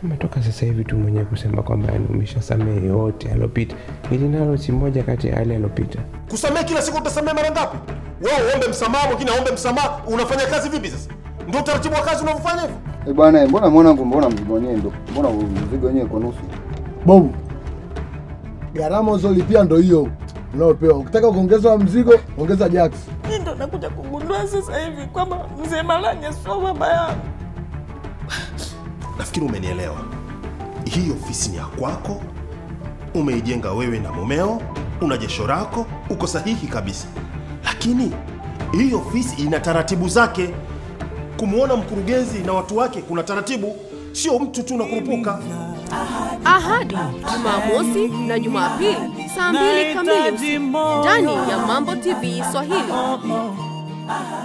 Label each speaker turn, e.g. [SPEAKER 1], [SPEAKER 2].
[SPEAKER 1] Umetoka sasa hivi tu mwenyewe kusema kwamba yani umeshasamehe yote alopita, ili nalo si moja kati ya yale alopita.
[SPEAKER 2] Kusamehe kila siku utasamehe mara ngapi? Wewe uombe msamaha, mwingine aombe msamaha, unafanya kazi vipi sasa? Ndio utaratibu wa kazi unavyofanya hivyo?
[SPEAKER 3] Eh bwana, mbona mwanangu, mbona mzigo wenyewe ndo, mbona mzigo wenyewe kwa nusu?
[SPEAKER 4] Bobu, gharama uzolipia ndo hiyo unaopewa. Ukitaka kuongeza mzigo, ongeza Jax.
[SPEAKER 5] Mi ndo nakuja kugundua sasa hivi kwamba mzee Malanya sio baba yangu.
[SPEAKER 2] Nafikiri umenielewa. Hii ofisi ni ya kwako, umeijenga wewe na mumeo, una jesho lako, uko sahihi kabisa. Lakini hii ofisi ina taratibu zake. Kumwona mkurugenzi na watu wake kuna taratibu, sio mtu tu unakurupuka.
[SPEAKER 6] Ahadi Jumamosi na Jumapili saa mbili kamili usiku ndani ya Mambo TV Swahili.